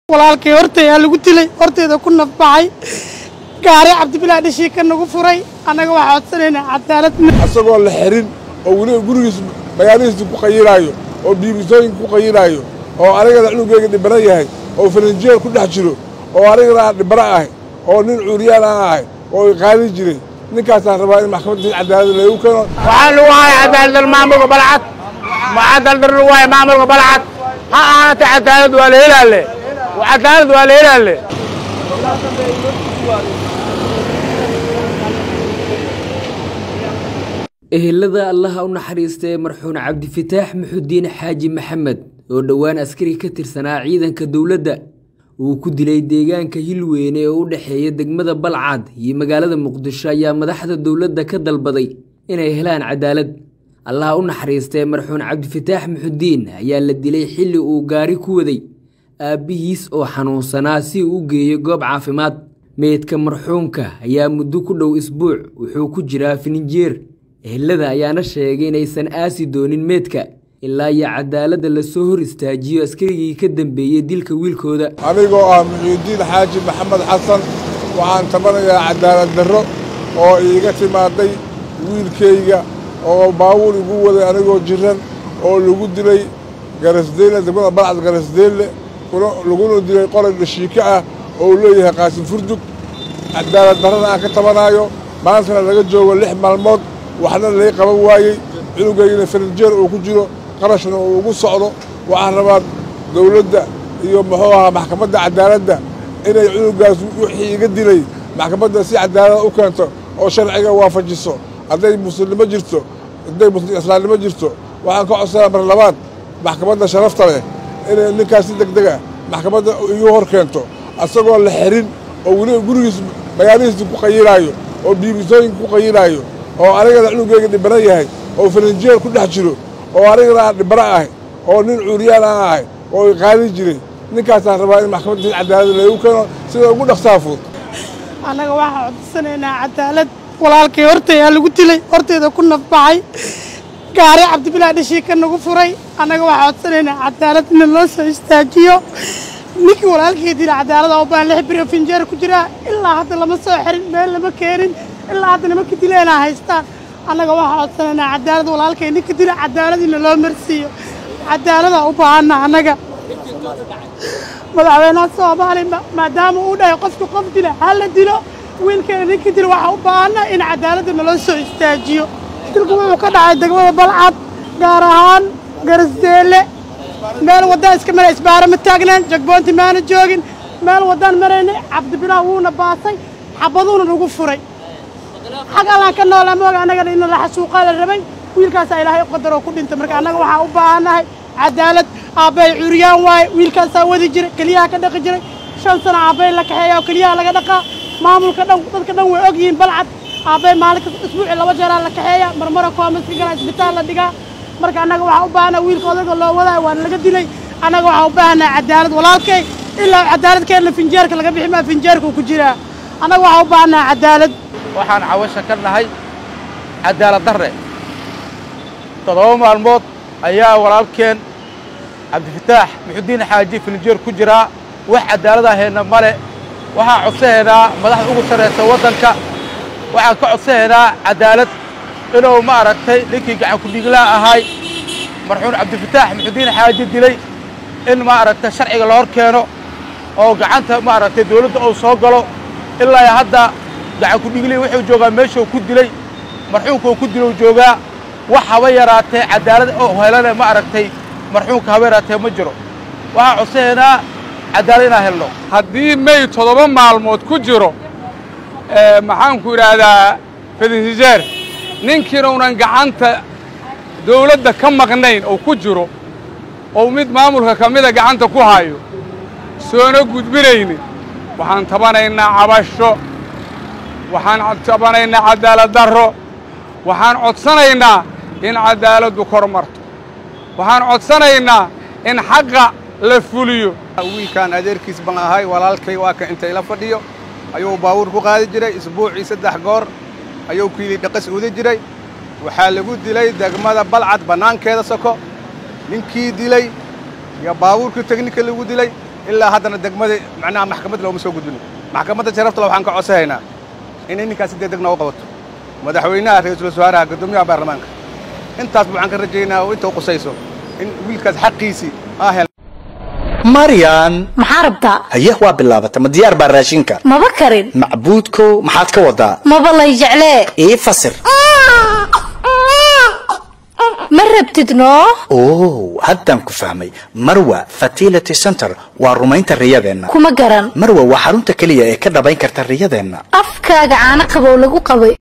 walaalkay hortayaa lagu dilay horteeda ku nafbaxay gaari cabdibilaa dhishii ka nagu furay annaga waxaa codsanaynaa cadaalad asagoo la xirin oo weliba gurigiis magaalihiisa ku qayilaayo oo biibisooyinka ku qayilaayo oo anigana cunugeyga dhibana yahay oo falinjeer ku dhex jiro oo anigana aan dhibana ahay oo nin cuuriyaan aan ahay oo iqaadi jiray ninkaasaan rabaa in maxkamadda cadaalada lagu keeno waxaa lagu haya cadaaladal maamulka balcad cadaaladar lagu haya maamulka balcad ha ahaatee cadaalad waa la helaale cadaalad waa la helaale ehelada allaha u naxariista ee marxuun cabdifataax muxudiin xaaji maxamed oo dhowaan askari ka tirsanaa ciidanka dowladda uu ku dilay deegaanka hilweyne ee u dhexeeya degmada balcad iyo magaalada muqdisho ayaa madaxda dowladda ka dalbaday inay helaan cadaalad allaha u naxariista ee marxuun cabdifataax muxudiin ayaa la dilay xilli uu gaari ku waday aabbihiis oo xanuunsanaa si uu u geeyo goob caafimaad meydka marxuumka ayaa muddo ku dhow isbuuc wuxuu ku jiraa fininjeer ehelada ayaana sheegay inaysan aasi doonin meedka ilaa iyo cadaaladda lasoo hor istaajiyo askarigii ka dambeeyey dilka wiilkooda anigoo ah muxiidiin xaaji maxamed xasan waxaan tabanayaa cadaalad darro oo iiga timaaday wiilkayga oo baabuur igu waday anigoo jiran oo lagu dilay garasdeelle degmada balcad garasdeelle laguna dilay qoray dhashiike ah oo uu leeyahay qaasim furdug cadaalad darrana aan ka tabanaayo maantana laga joogo lix maalmood waxna lay qaban waayey cunugaygana farinjeer uu ku jiro qarashna uu ugu socdo waxaan rabaa dawladda iyo muxuu ahaa maxkamadda cadaaladda inay cunugaas wixii iga dilay maxkamadda si cadaalada u keento oo sharciga waafajiso hadday muslimnimo jirto hadday islaamnimo jirto waxaan ka codsanaa mar labaad maxkamadda sharafta leh inay ninkaas si deg deg ah maxkamadda igu hor keento asagoo la xirin oo weliba gurigiis magaalihiisa ku qayilaayo oo biibisooyinka ku qayilaayo oo anigana cunugeyga dhibana yahay oo falinjeer ku dhex jiro oo anigana aan dhibana ahay oo nin cuuriyaan aan ahay oo iqaadi jiray ninkaasaan rabaa in maxkamadda cadaalada lagu keeno sida ugu dhaqsaa fudud annaga waxaa codsanaynaa cadaalad walaalkay hortayaa lagu dilay horteeda ku nafbaxay gaari cabdibilaa dhishii ka nagu furay annaga waxaa codsanaynaa cadaalad in loo soo istaajiyo ninkii walaalkay dila cadaalada u baan lix biro finjeer ku jiraa ilaa hadda lama soo xirin meel lama keenin ilaa hadda nimanka dileenaa haystaan annaga waxaa codsanaynaa cadaalad walaalkay ninka dila cadaalad in loo marsiiyo cadaalada u baahanna annaga madaxweynaha soomaaliya maadaama uu dhahay qofka qof dila ha la dilo wiilkeena ninka dila waxaa u baahanna in cadaaladda naloo soo istaajiyo dilku wuxuu ka dhacay degmada balcad gaar ahaan garasdeelle meel waddaan iska mara isbaaro ma taagnaan jagboonti maana joogin meel waddaan maraynay cabdibilaa wuuna baasay xabaduuna nagu furay xag allaan ka noolaa mooga annagana in la xasuuqaa la rabay wiilkaasaa ilaahay u qadaroo ku dhintay marka annaga waxaa u baahannahay cadaalad aabbay cuuriyaan waaye wiilkaasaa wadi jiray keliyaha ka dhaqi jiray shan sano aabbay la kaxeeya oo keliyaha laga dhaqaa maamulka dhan dadka dhan way og yihiin balcad aabbay maalinka isbuucii laba jeeraa la kaxeeya marmara koomaska galaa isbitaal la dhigaa marka annaga waxaa u baahannaha wiilka odaga loo wadaayo waana laga dilay annaga waxaa u baahannaha cadaalad walaalkay ilaa cadaaladkeenna finjeerka laga bixi maa finjeerka ku jiraa annaga waxaa u baahannaha cadaalad waxaan cawasha ka nahay cadaalad darre toddoba maalmood ayaa walaalkeen cabdifataax muxudiin xaaji filinjeer ku jiraa wax cadaalad aheenna male waxaan codsahaynaa madaxda ugu sarraysa waddanka waxaan ka codsahaynaa cadaalad inuu ma aragtay ninkii gacan ku-dhiiglaa ahay marxuun cabdifataax muxudiin xaaji dilay in ma aragtay sharciga la hor keeno oo gacanta ma aragtay dawladda uu soo galo ilaa hadda gacan ku-dhiiglii wuxuu joogaa meeshuu ku dilay marxuumka uu ku dilou joogaa wax haba yaraatee cadaalad oo helana ma aragtay marxuumka haba yaraatee ma jiro waxaan codsahaynaa cadaalad inaan helno haddii may toddoba maalmood ku jiro maxaanku idhaahdaa fedinsijeer ninkiinuunan gacanta dawladda ka maqnayn oo ku jiro oo mid maamulka ka mida gacanta ku hayo soona gudbinaynin waxaan tabanaynaa cabasho waxaan tabanaynaa cadaalad darro waxaan codsanaynaa in cadaaladdu kor marto waxaan codsanaynaa in xaqa la fuliyo wiilkaan adeerkiis baan ahay walaalkay waa ka intay la fadhiyo ayuu baabuur ku qaadi jiray isbuucii saddex goor ayuu kiili dhaqas uda jiray waxaa lagu dilay degmada balcad bannaankeeda soko ninkii dilay iyo baabuurkii tegnika lagu dilay ilaa haddana degmadii macnaha maxkamadda looma soo gudbin maxkamadda sharaftale waxaan ka codsanaynaa in ninkaas si degdeg nooga qabato madaxweynaha ra-iisul wasaaraha guddoomiyaha baarlamaanka intaasba waxaan ka rajaynaa oo inta u qusayso in wiilkaas xaqiisii aa hel maryan maxaa rabtaa haye waa bilaabata ma diyaar baa raashinka maba karin macbuudkow maxaad ka wadaa maba lay jeclee ii fasir ma rabtid noo oo haddaan ku fahmay marwa fertility center waa rumaynta riyadeenna kuma garan marwa waa xarunta keliya ee ka dhabayn karta riyadeenna afkaaga caano qabow lagu qabay